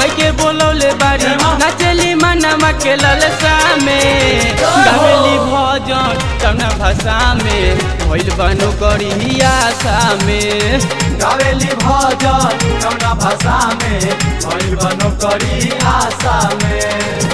के बोलौले बारी नाचेली मनवा के ललसा में गावेली भजन कौना भाषा में भइल बनो करी आशा में गावेली भजन कौना भाषा में भइल बनो करी आशा में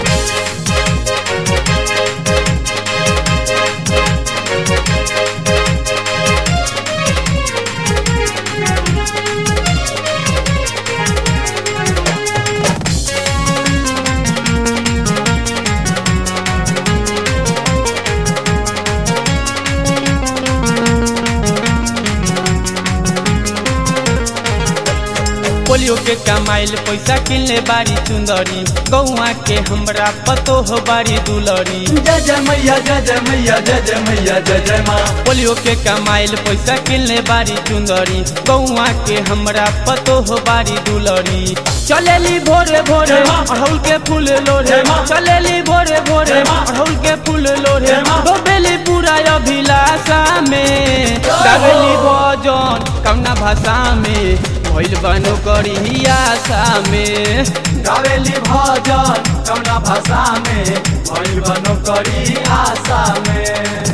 पोलियो के कमाइल पैसा किनले बारी चुंदरी गौआ के हमरा पतो हो बारी दुलरी जय जय मैया जय जय मैया जय जय मैया जय जय माँ पोलियो के कमाइल पैसा किनले बारी चुंदरी गौआ के हमरा पतो हो बारी दुलरी चलेली भोरे भोरे अड़हुल के फूल लोरे चलेली भोरे भोरे अड़हुल के फूल लोरे डोबेली पूरा अभिलाषा में गावेली भजन कौना भाषा में भइल बनो करी आशा में गावेली भजन कौना भाषा में भइल बनो करी आशा में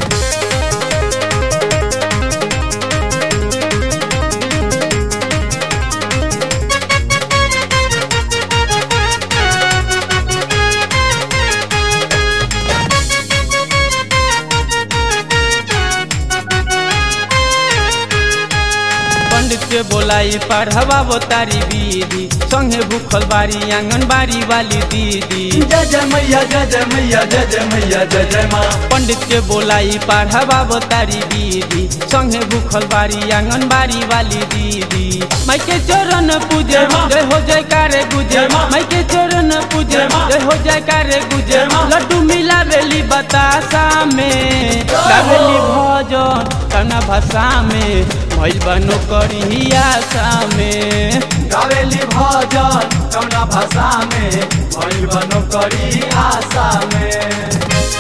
पंडित के बोलाई पढ़वा तारी दीदी संगे भूखल बारी आंगनबाड़ी वाली दीदी जय जय मैया जय जय मैया जय जय मैया जय जय माँ पंडित के बोलाई पढ़वा तारी दीदी संगे भूखल बारी आंगनबाड़ी वाली दीदी माई के चरण पूजे जय हो जय कारे गुजे माई के चरण पूजे जय हो जय कारे गुजे लड्डू मिला बेली बतासा में गावेली भजन कना भाषा में भइल बनो करी आशा में गावेली भजन कौना भाषा में भइल बनो करी आशा में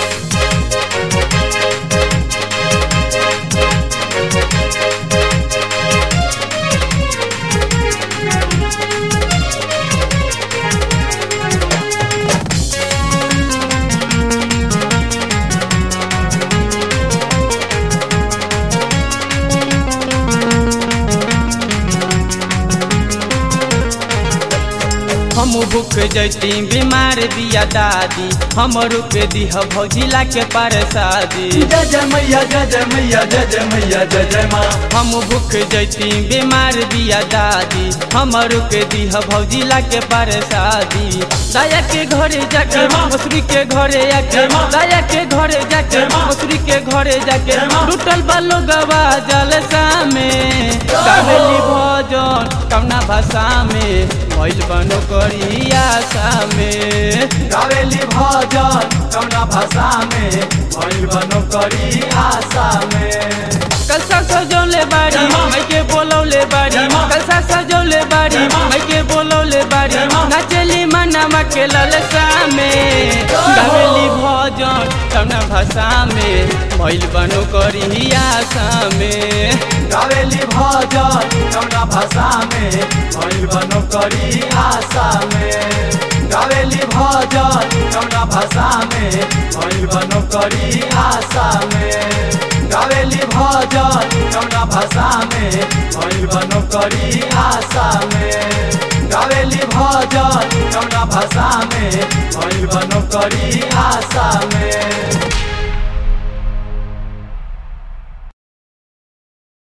हम भूख जैती बीमार बिया दादी हम रुक दीह भौजिला के पार शादी जय जय मैया जय जय मैया जय जय मैया जय जय माँ हम भूख जैती बीमार बिया दादी हम रुक दीह भौजिला के पार शादी दाया के घरे जाके मसूरी के घरे आके दाया के घरे जाके मसूरी के घरे जाके टूटल बालो गवा जलसा में गावेली भजन कौना भाषा में भइल बनो करी आशा में गावेली भजन कौना भाषा में भइल बनो करी आशा में कलसा सजौले बारी मैं के बोलौले बारी कलसा सजौले बारी मैं के बोलौले बारी नाचेली मनवा के ललसा में गावेली भजन कौना भाषा में भइल बनो करी आशा में गावेली भजन कौना भाषा में भइल बनो करी आशा में गावेली भजन कौना भाषा में भइल बनो करी आशा में गावेली भजन कौना भाषा में भइल बनो करी आशा में गावेली भजन कौना भाषा में भइल बनो करी आशा में